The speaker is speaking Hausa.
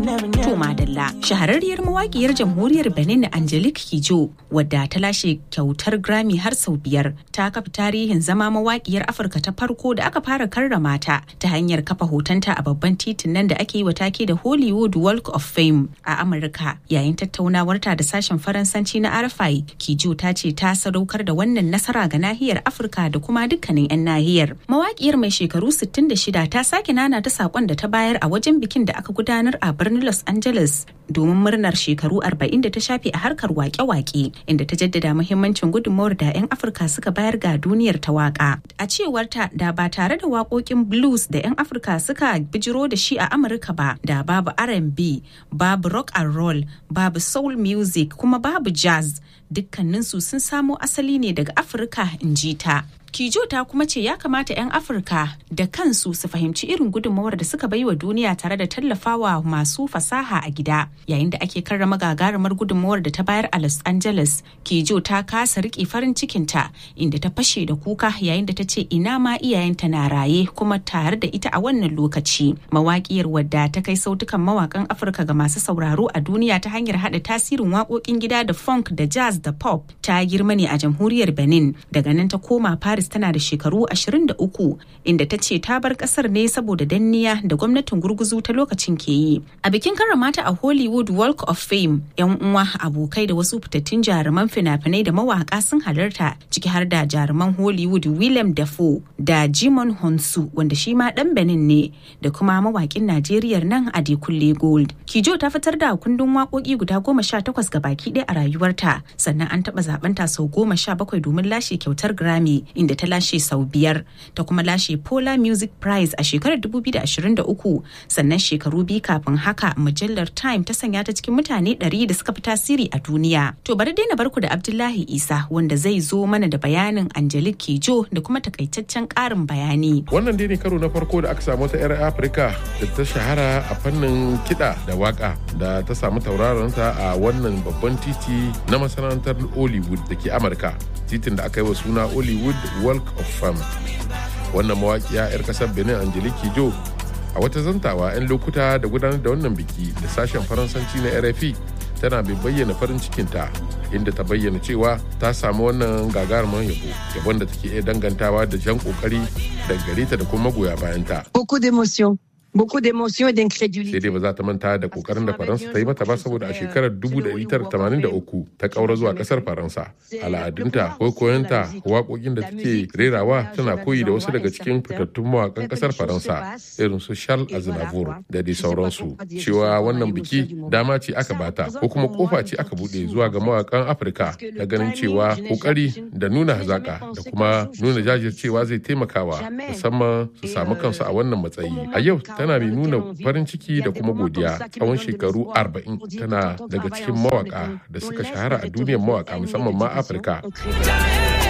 To Madalla, shahararriyar mawaƙiyar jamhuriyar Benin Angelique Kijo, wadda ta lashe kyautar Grammy har sau biyar, ta kafa tarihin zama mawaƙiyar Afirka ta farko da aka fara karrama ta ta hanyar kafa hotonta a babban titin nan da ake yi wa take da Hollywood Walk of Fame a Amurka. Yayin tattaunawarta da sashen Faransanci na RFI, Kijo ta ce ta sadaukar da wannan nasara ga nahiyar Afirka da kuma dukkanin 'yan nahiyar. Mawaƙiyar mai shekaru 66 ta sake nana ta saƙon da ta bayar a wajen bikin da aka gudanar a birnin Los Angeles domin murnar shekaru 40 da ta shafe a harkar wake-wake inda ta jaddada muhimmancin gudunmawar da 'yan Afirka suka bayar ga duniyar ta waka. A cewar ta da ba tare da waƙoƙin blues da 'yan Afirka suka bijiro da shi a Amurka ba da babu R&B, babu rock and roll, babu soul music kuma babu jazz dukkaninsu sun samo asali ne daga Afirka in ji ta. Kijo ta kuma ce ya kamata 'yan Afirka da kansu su fahimci irin gudunmawar da suka bai wa duniya tare da tallafawa masu fasaha a gida. Yayin da ake karrama gagarumar gudunmawar da ta bayar a Los Angeles, Kijo ta kasa riƙe farin cikinta inda ta fashe da kuka yayin da ta ce ina ma iyayenta na raye kuma tare da ita a wannan lokaci. Mawaƙiyar wadda ta kai sautukan mawakan Afirka ga masu sauraro a duniya ta hanyar haɗa tasirin waƙoƙin gida da funk da jazz da pop ta girma ne a jamhuriyar Benin daga nan ta koma Paris Paris tana da shekaru 23 inda ta ce ta bar kasar ne saboda danniya da gwamnatin gurguzu ta lokacin ke yi. A bikin karramata a Hollywood Walk of Fame, 'yan uwa abokai da wasu fitattun jaruman fina-finai da mawaka sun halarta ciki har da jaruman Hollywood Willem Dafoe da Jimon Honsu wanda shi ma dan Benin ne da kuma mawakin Najeriya nan Adekunle Gold. Kijo ta fitar da kundin waƙoƙi guda goma sha takwas ga baki ɗaya a rayuwarta sannan an taɓa zaɓenta sau goma sha bakwai domin lashe kyautar Grammy inda da ta lashe sau biyar ta kuma lashe Polar Music Prize a shekarar 2023 sannan shekaru biyu kafin haka mujallar Time ta sanya ta cikin mutane 100 da suka fi tasiri a duniya. To bari dai na barku da Abdullahi Isa wanda zai zo mana da bayanin Angelique Kijo da kuma takaitaccen ƙarin bayani. Wannan dai ne karo na farko da aka samu ta 'yar Afirka da ta shahara a fannin kiɗa da waka da ta samu tauraronta a wannan babban titi na masana'antar Hollywood da ke Amurka. titin da aka yi wa suna Hollywood Walk of Fame. Wannan mawaƙiya 'yar ƙasar Benin Angelique Kijo a wata zantawa 'yan lokuta da gudanar da wannan biki da sashen Faransanci na RFI tana bai bayyana farin cikinta inda ta bayyana cewa ta samu wannan gagarumin yabo yabon da take iya dangantawa da jan kokari daga gare ta da kuma magoya bayanta. Beaucoup d'émotions. beaucoup d'émotions et d'incrédulité. Sai dai ba za ta manta da kokarin da Faransa ta yi mata ba saboda a shekarar 1983 ta kaura zuwa kasar Faransa. Al'adunta, koyonta, waƙoƙin da take rerawa tana koyi da wasu daga cikin fitattun mawaƙan kasar Faransa irin su Charles Aznavour da dai sauransu. Cewa wannan biki dama ce aka bata ko kuma kofa ce aka buɗe zuwa ga mawaƙan Afirka da ganin cewa kokari da nuna hazaka da kuma nuna jajircewa zai taimakawa musamman su samu kansu a wannan matsayi. A yau tana mai nuna farin ciki da kuma godiya tsawon shekaru 40 tana daga cikin mawaka da suka shahara a duniyar mawaka musamman ma afirka